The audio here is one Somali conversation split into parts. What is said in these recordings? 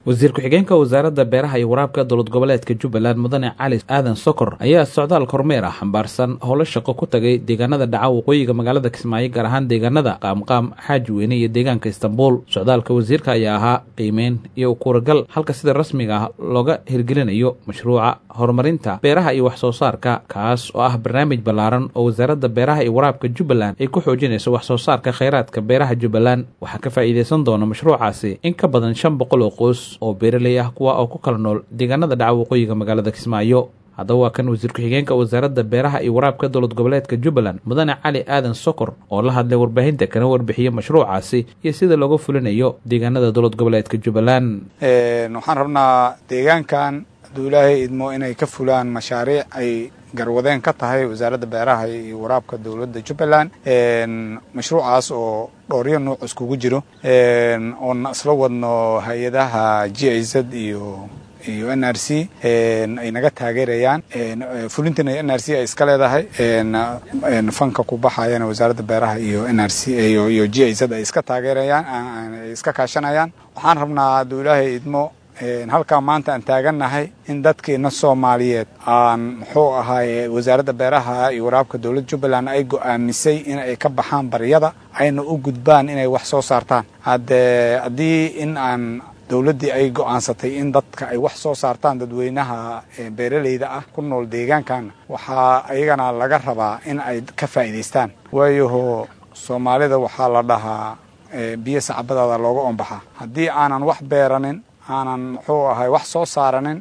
wasiir ku-xigeenka wasaaradda beeraha iyo waraabka dowlad goboleedka jubbaland mudane cali aadan sokor ayaa socdaal kormeer ah xambaarsan howlo shaqo ku tagay deegaanada dhaca waqooyiga magaalada kismaayo gaar ahaan deegaanada qaamqaam xaaji weyne iyo deegaanka istanbuul socdaalka wasiirka ayaa ahaa qiimeyn iyo ukuuragal halka sida rasmiga ah looga hirgelinayo mashruuca horumarinta beeraha iyo wax soo saarka kaas oo ah barnaamij ballaaran oo wasaaradda beeraha iyo waraabka jubbaland ay ku xoojinayso wax soo saarka kheyraadka beeraha jubbaland waxaa ka faa'iidaysan doona mashruucaasi in ka badan shan boqol oo qoys oo beeraley ah kuwa oo ku kala nool deegaanada dhaca waqooyiga magaalada kismaayo haddaba waa kan wasiir ku-xigeenka wasaaradda beeraha iyo waraabka dowlad goboleedka jubbaland mudane cali aadan sokor oo la hadlay warbaahinta kana warbixiyey mashruucaasi iyo sida looga fulinayo deegaanada dowlad goboleedka jubbaland waxaan rabnaa deegaankan hadduu ilaahay idmo inay ka fulaan mashaariic ay garwadeen ka tahay wasaaradda beeraha iyo waraabka dowladda jubbaland mashruucaas oo dhooryo nuuc iskugu jiro oon isla wadno hay-adaha g i z iyo iyo n r c ay naga taageerayaan fulintina n r c ay iska leedahay fanka ku baxayana wasaaradda beeraha iyo n r c iyo g i z ay iska taageerayaan ay iska kaashanayaan waxaan rabnaa hadduu ilaahay idmo halkaa maanta aan taagannahay in dadkeena soomaaliyeed aan muxuu ahaay wasaaradda beeraha iyo waraabka dowladda jubbaland ay go'aamisay in ay ka baxaan baryada ayna u gudbaan inay wax soo saartaan haddee haddii in aan dowladdii ay go'aansatay in dadka ay wax soo saartaan dadweynaha beeraleyda ah ku nool deegaankan waxaa ayagana laga rabaa in ay ka faa'iidaystaan waayaho soomaalida waxaa la dhahaa biyo sacbadaada looga ombaxaa haddii aanan wax beeranin aanan muxuu ahay wax soo saaranin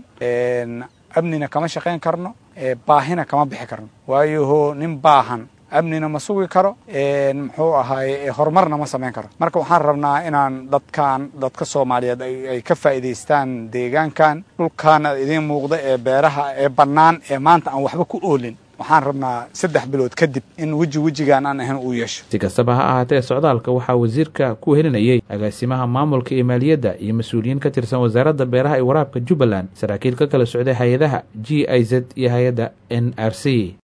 amnina kama shaqayn karno baahina kama bixi karno waayaho nin baahan amnina ma sugi karo muxuu ahaay horumarna ma samayn karo marka waxaan rabnaa inaan dadkan dadka soomaaliyeed ay ka faa'iidaystaan deegaankan dhulkaana idiin muuqda ee beeraha ee bannaan ee maanta aan waxba ku oolin waxaan rabnaa saddex bilood kadib in weji wejigaan aan ahayn uu yeesho si kastaba ha ahaatee socdaalka waxaa wasiirka ku helinayay agaasimaha maamulka iyo maaliyadda iyo mas-uuliyiin ka tirsan wasaaradda beeraha iyo waraabka jubbaland saraakiil ka kala socday hay-adaha g i z iyo hay-adda n r c